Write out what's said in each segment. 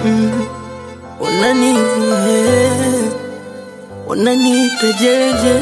mm. Unani eh, unaniita jeje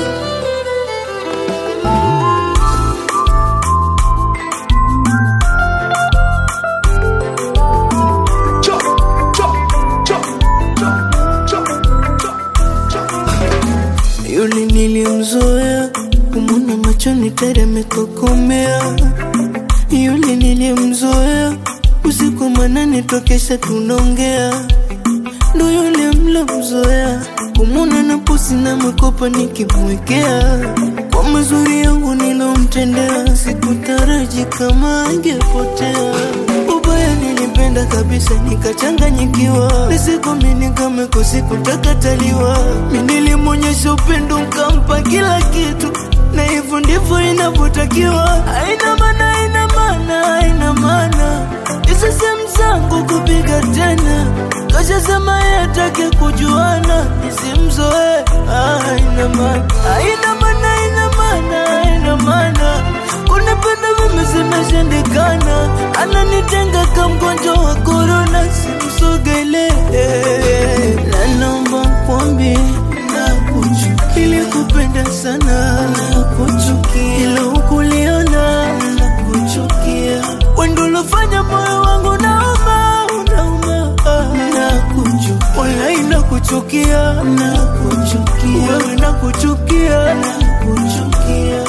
Yule nilimzoea kumwona machoni teremekokomea. Yule nilimzoea usiku manane tokesha tunaongea. Ndo yule mlomzoea kumwona na pusi na makopa nikimwekea. Kwa mazuri yangu nilomtendea, sikutaraji kama angepotea. Ubaya nilipenda kabisa nikachanganyikiwa, nisikomini kama kusikutakaaliwa. Mi nilimwonyesha upendo nkampa kila kitu, na hivyo ndivyo inavyotakiwa. Haina maana, haina maana, haina maana hizo sehemu zangu kupiga tena, kashasema yeye hataki kujuana, nisimzoe. Ah, haina maana, haina maana, haina maana, haina maana kunipenda mimi zimeshindikana, ananitenga kama mgonjwa wa korona, simsogelee. Na naomba kwambi nakuchukia, ilikupenda sana nakuchukia, ila hukuliona nakuchukia, wendo ulofanya moyo wangu nauma, unauma, nakuchukia, walai nakuchukia, nakuchukia, wewe nakuchukia, nakuchukia.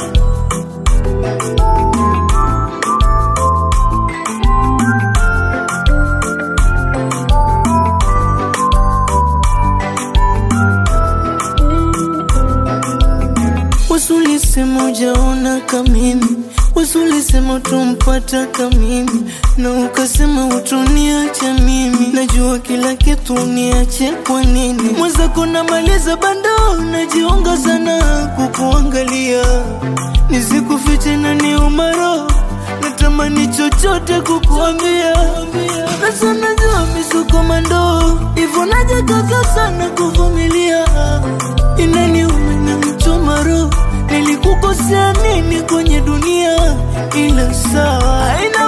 Wasulisema ujaona kamimi, wasulisema utumpata kamimi, na ukasema utuniacha mimi. Najua kila kitu uniache kwa nini? Mwenzako namaliza bando, najiunga sana kukuangalia, nisikufiche na ni umaro natamani chochote kukuambia, na sana jua misuko mandoo, hivyo najikaza sana kuvumilia, inaniuma na mchoma roho, nilikukosea nini kwenye dunia? Ila sawa, haina